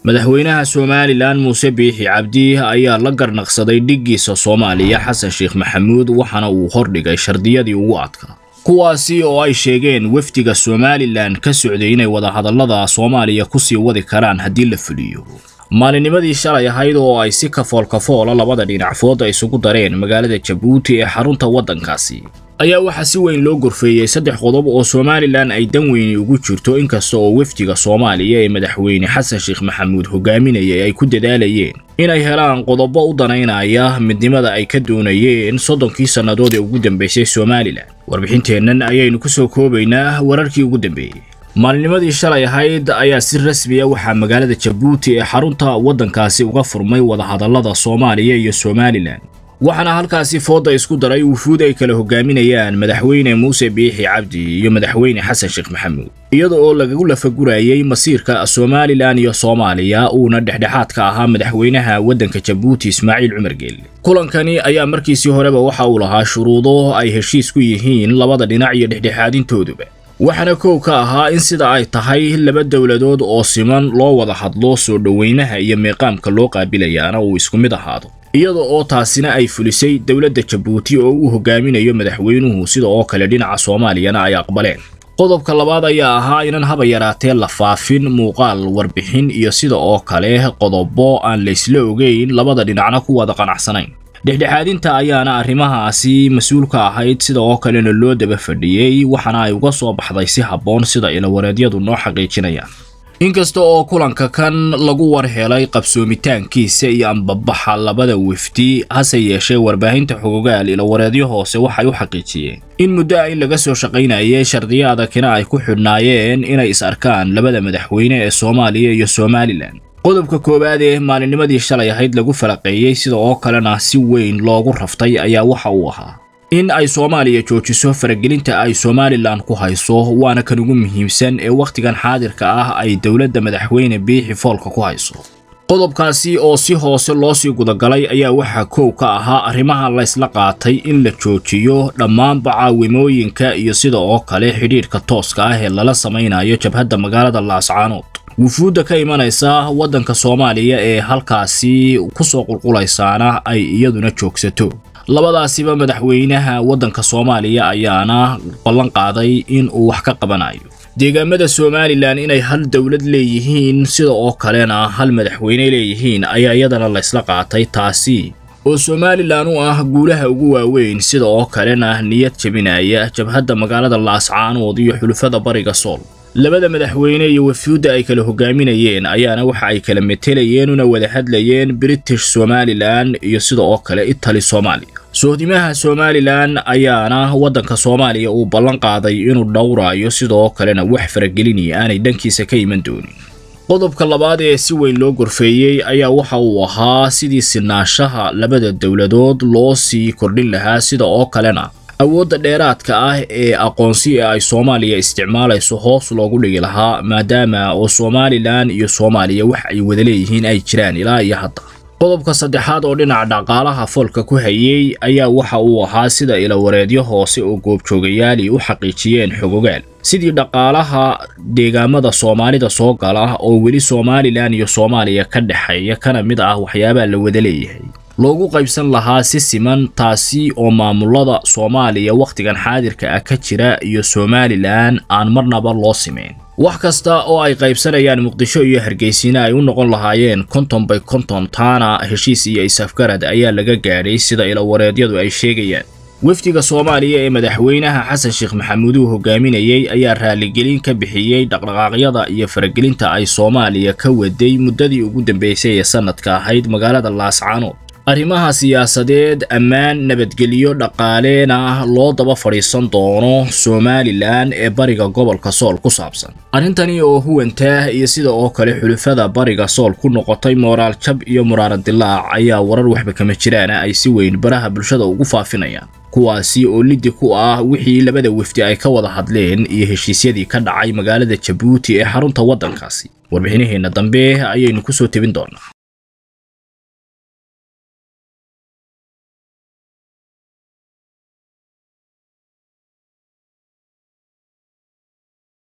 madaxweynaha somalilan muuse biixi cabdi ayaa la garnaqsaday dhiggiisa soomaaliya xasan sheekh maxamuud waxaana uu hordhigay shardiyadii ugu adkaa kuwaasi oo ay sheegeen wafdiga somalilan ka socday inay wadahadallada soomaaliya kusii wadi karaan haddii la fuliyo maalinimadii shalay ahayd oo ay si kafoolkafoola labada dhinacfooda isugu dareen magaalada jabuuti ee xarunta waddankaasi ayaa waxaa si weyn loo gorfeeyey saddex qodob oo somalilan ay dan weyni ugu jirto inkasta oo wafdiga soomaaliya ee madaxweyne xasan sheekh maxamuud hogaaminayay ay ku dadaalayeen inay helaan qodobo u danaynaya midnimada ay ka doonayeen soddonkii sannadood ee ugu dambaysay somalilan warbixinteennan ayaynu ku soo koobaynaa wararkii ugu dambeeyey maalinimadii shalay ahayd ayaa si rasmiya waxaa magaalada jabuuti ee xarunta waddankaasi uga furmay wadahadallada soomaaliya iyo somalilan waxaana halkaasi fooda isku daray wufuud ay kala hogaaminayaan madaxweyne muuse biixi cabdi iyo madaxweyne xasan sheekh maxamuud iyada oo lagagu lafagurayay masiirka somalilan iyo soomaaliya uuna dhexdhexaad ka ahaa madaxweynaha waddanka jabuuti ismaaciil cumar geelle kulankani ayaa markiisii horeba waxa uu lahaa shuruudo ay heshiis ku yihiin labada dhinac iyo dhexdhexaadintooduba waxaana kow ka ahaa in sida ay tahay laba dowladood oo siman loo wada hadlo soo dhoweynaha iyo meeqaamka loo qaabilayaana uu isku mid ahaado iyada oo taasina ay fulisay dowladda jabuuti oo uu hogaaminayo madaxweynuhu sida oo kale dhinaca soomaaliyana ay aqbaleen qodobka labaad ayaa ahaa inan haba yaraatee la faafin muuqaal warbixin iyo sida oo kale qodobo aan laysla ogeyn labada dhinacna ku wada qanacsanayn dhexdhexaadinta ayaana arrimahaasi mas-uul ka ahayd sida oo kalena loo daba fadhiyey waxaana ay uga soo baxday si habboon sida ilawareedyadu noo xaqiijinayaan inkasta oo kulanka kan lagu war helay qabsoomitaankiisa iyo ambabaxa labada wafdi hase yeeshee warbaahinta xogogaal ilawareedyo hoose waxay u xaqiijiyeen in muddo a in laga soo shaqaynayay shardiyo adagina ay ku xidhnaayeen inay is arkaan labada madaxweyne ee soomaaliya iyo somalilan qodobka koowaad ee maalinnimadii shalay ahayd lagu falaqeeyey sida oo kalena si weyn loogu raftay ayaa waxa uu ahaa in ay soomaaliya joojiso faragelinta ay somalilan ku hayso waana kan ugu muhiimsan ee wakhtigan xaadirka ah ay dowladda madaxweyne biixi foolka ku hayso qodobkaasi oo si hoose loo sii gudagalay ayaa waxaa kow ka ahaa arrimaha laysla qaatay in la joojiyo dhammaanba caawimooyinka iyo sida oo kale xidhiidhka tooska ah ee lala samaynayo jabhadda magaalada laascaanood wufuudda ka imanaysa waddanka soomaaliya ee halkaasi ku soo qulqulaysaana ay iyaduna joogsato labadaasiba madaxweynaha waddanka soomaaliya ayaana ballan qaaday in uu wax ka qabanayo deegaamada somalilan inay hal dowlad leeyihiin sida oo kalena hal madaxweyne leeyihiin ayaa iyadana laysla qaatay taasi oo somalilan u ah guulaha ugu waaweyn sida oo kalena niyad jebinaya jabhadda magaalada laascaanood iyo xulufada bariga sool labada madaxweyne iyo wafuudda ay kala hogaaminayeen ayaana waxa ay kala metelayeen una wada hadlayeen british somalilan iyo sida oo kale itali soomaaliya sohdimaha somalilan ayaana waddanka soomaaliya uu ballan qaaday inuu dhowraayo sidoo kalena wax farageliniya aanay dhankiisa ka iman doonin qodobka labaad ee si weyn loo gorfeeyey ayaa waxa uu ahaa sidii sinaanshaha labada dowladood loo sii kordhin lahaa sida oo kalena awoodda dheeraadka ah ee aqoonsi ee ay soomaaliya isticmaalayso hoos loogu dhigi lahaa maadaama oo somalilan iyo soomaaliya wax ay wada leeyihiin ay jiraan ilaa iyo hadda qodobka saddexaad oo dhinaca dhaqaalaha foolka ku hayey ayaa waxa uu ahaa sida ilawareedyo hoose oo goobjoogayaali u xaqiijiyeen xogogaal sidii dhaqaalaha deegaamada soomaalida soo gala oo weli somalilan iyo soomaaliya ka dhexeeya kana mid ah waxyaabaha la wada leeyahay loogu qaybsan lahaa si siman taasi oo maamulada soomaaliya wakhtigan xaadirka ah ka jira iyo somalilan aan marnaba loo simeyn wax kasta oo ay qaybsanayaan muqdisho iyo hargeysyina ay u noqon lahaayeen konton bay konton taana heshiis iyo isafgarad ayaa laga gaadhay sida ilawareedyadu ay sheegayaan wafdiga soomaaliya ee madaxweynaha xasan sheekh maxamuud uu hogaaminayey ayaa raaligelin ka bixiyey dhaqdhaqaaqyada iyo faragelinta ay soomaaliya ka waday muddadii ugu dambeysay ee sannadka ahayd magaalada laascaanood arrimaha siyaasadeed ammaan nabadgelyo dhaqaalena loo daba fadhiisan doono somalilan ee bariga gobolka sool ku saabsan arrintani oo huwantaah iyo sida oo kale xulufada bariga sool ku noqotay mooraal jab iyo muraaran dilaac ayaa warar waxba kama jiraana ay si weyn baraha bulshada ugu faafinayaan kuwaasi oo liddi ku ah wixii labada wafdi ay ka wada hadleen iyo heshiisyadii ka dhacay magaalada jabuuti ee xarunta waddankaasi warbixinaheenna dambe ayaynu ku soo tebin doonaa